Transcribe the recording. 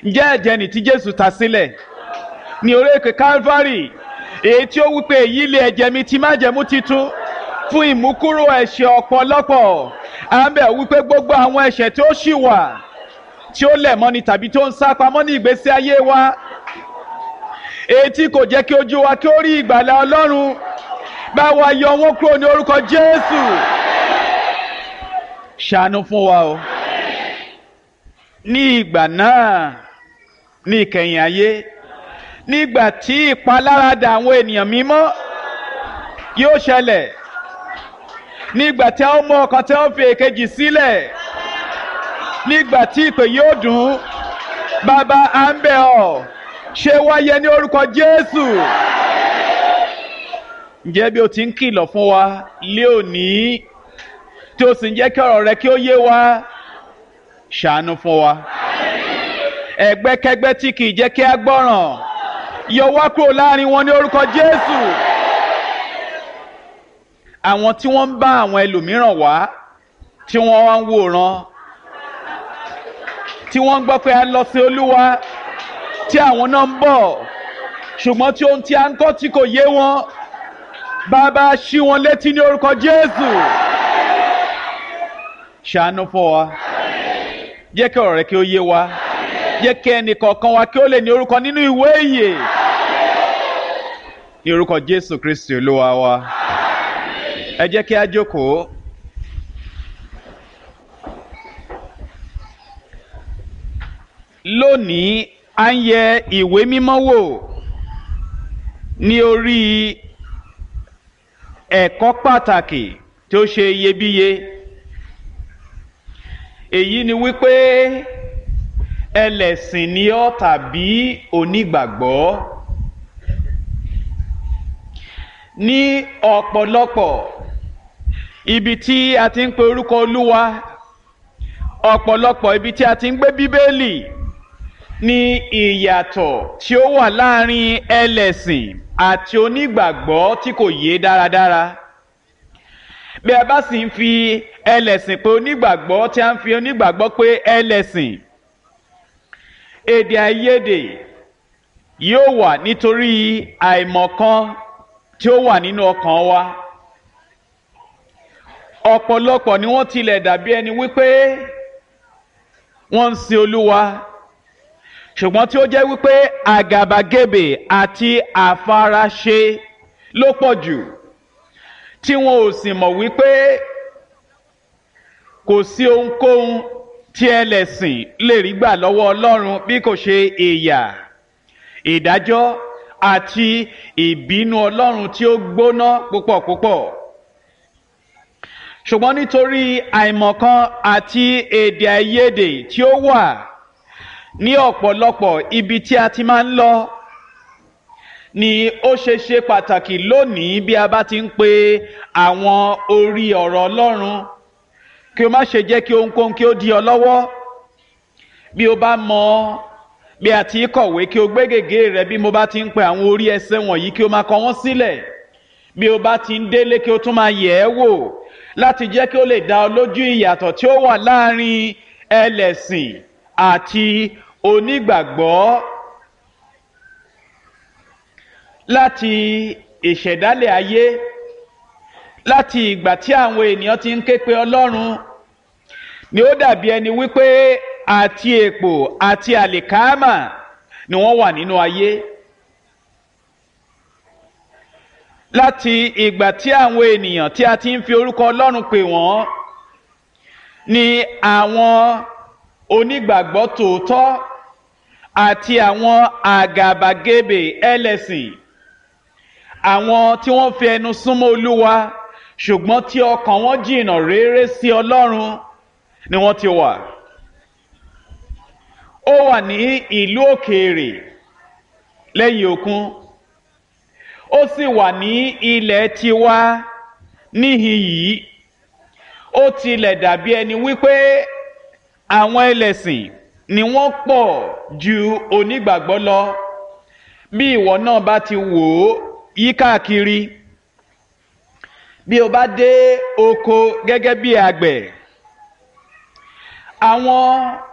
ǹjẹ́ ẹ̀jẹ̀ nì tí jésù ta sílẹ̀ ní orí èké calvary èyí tí ó wípé èyí lé ẹ̀jẹ̀ mi ti májẹ̀mú titun fún ìmúkúrò ẹ̀ṣẹ̀ ọ̀pọ̀lọpọ̀ à ń bẹ̀ wípé gbogbo àwọn ẹ̀ṣẹ̀ tí ó ṣì wà tí ó lẹ̀ mọ́ni tàbí tó ń sá pamọ́ ní ìgbésí ayé wa èyí tí kò jẹ́ kí ojú wa kí ó rí ìgbàlà ọlọ́run bá wa yọ wọn kúrò ní orúkọ jésù ṣàánú fún wa o ní ìgbà náà ní ìkẹyìn ayé nígbà tí ìpaláradà àwọn ènìyàn mímọ́ yóò ṣẹlẹ̀ nígbà tí a ó mú ọkàn tí a ó fi èkejì sílẹ̀ nígbà tí ìpè yóò dùn bàbá à ń bẹ̀ ọ́ ṣe wáyé ní orúkọ jésù ǹjẹ́ bí o ti ń kìlọ̀ fún wa lé òní tí o sì ń jẹ́ kí ọ̀rọ̀ rẹ kí ó yé wa ṣàánú fún wa ẹgbẹ́kẹ́gbẹ́ tí kì í jẹ́ kí a gbọ́ràn yọ wá kúrò láàrin wọn ní orúkọ jésù àwọn tí wọ́n ń bá àwọn ẹlòmíràn wá tí wọ́n wá ń wòran tí wọ́n ń gbọ́ pé a lọ sí olúwa tí àwọn náà ń bọ̀ ṣùgbọ́n tí ohun tí a ń kọ́ tí kò yé wọn bàbá ṣí wọn létí ní orúkọ jésù ṣàánú fún wa jẹ́ kí ọ̀rọ̀ rẹ kí ó yé wa jẹ́ kí ẹnì kọ̀ọ̀kan wa kí ó lè ní orúkọ nínú ìwé ìyè ní orúkọ jésù kristi olúwa wa ẹ jẹ́ kí a jókòó. lónìí a ń yẹ ìwé mímọ́ wò ní orí ẹ̀kọ́ pàtàkì tí ó ṣe iyebíye èyí ni wípé ẹlẹ́sìn ni ọ́ tàbí onígbàgbọ́ ní ọ̀pọ̀lọpọ̀ ibi tí a ti ń pe orúkọ olúwa ọ̀pọ̀lọpọ̀ ibi tí a ti ń gbé bíbélì ní ìyàtọ̀ tí ó wà láàrin ẹlẹ́sìn àti onígbàgbọ́ tí kò yé dáradára bí a bá sì ń fi ẹlẹ́sìn pé onígbàgbọ́ tí a ń fi onígbàgbọ́ pé ẹlẹ́sìn èdè àìyedè yóò wà nítorí àìmọ̀kan tí ó wà nínú ọkàn wa ọ̀pọ̀lọpọ̀ ni wọ́n tilẹ̀ dàbí ẹni wípé wọ́n ń sin olúwa ṣùgbọ́n tí ó jẹ́ wípé àgàbàgebè àti àfaraṣe ló pọ̀ jù tí wọn ò sì mọ̀ wípé kò sí ohunkóhun tí ẹlẹ́sìn lè rí gbà lọ́wọ́ ọlọ́run bí kò ṣe ìyà ìdájọ́ àti ìbínú ọlọ́run tí ó gbóná púpọ̀ púpọ̀ ṣùgbọ́n nítorí àìmọ̀kan àti èdè àìyedè tí ó wà ní ọ̀pọ̀lọpọ̀ ibi tí a ti máa ń lọ ni ó ṣe ṣe pàtàkì lónìí bí a bá ti ń pe àwọn orí ọ̀rọ̀ ọlọ́run kí o má ṣe jẹ́ kí ohunkóhun kí ó di ọ lọ́wọ́ bí o bá mọ bí a ti kọ̀wé kí o gbé gègé rẹ bí mo bá ti ń pe àwọn orí ẹsẹ̀ wọ̀nyí kí o máa kọ wọ́n sílẹ̀ bí o bá ti ń délé kí o tún máa yẹ̀ ẹ́ wò láti jẹ́ kí o lè dá ọ lójú ìyàtọ̀ tí ó wà láàrin ẹlẹ́sìn àti onígbàgbọ́ láti ìṣẹ̀dálẹ̀ ayé láti ìgbà tí àwọn ènìyàn ti ń ké pe ọlọ́run ni ó dàbí ẹni wípé àti èpò àti àlìkámà ni wọ́n wà nínú ayé láti ìgbà tí àwọn ènìyàn tí a ti ń fi orúkọ ọlọ́run pè wọ́n ni àwọn onígbàgbọ́ tòótọ́ àti àwọn àgàbàgebè ẹlẹ́sìn àwọn tí wọ́n fi ẹnu súnmọ́ olúwa ṣùgbọ́n tí ọkàn wọn jìnnà réré sí ọlọ́run ni wọ́n ti wà. ó wà ní ìlú òkèèrè lẹ́yìn òkun ó sì wà ní ilẹ̀ tiwa níhìn yìí ó tilẹ̀ dàbí ẹni wípé àwọn ẹlẹ́sìn ni wọ́n pọ̀ ju onígbàgbọ́ lọ bí ìwọ náà bá ti wò ó yí káàkiri bí o bá dé oko gẹ́gẹ́ bí àgbẹ̀ àwọn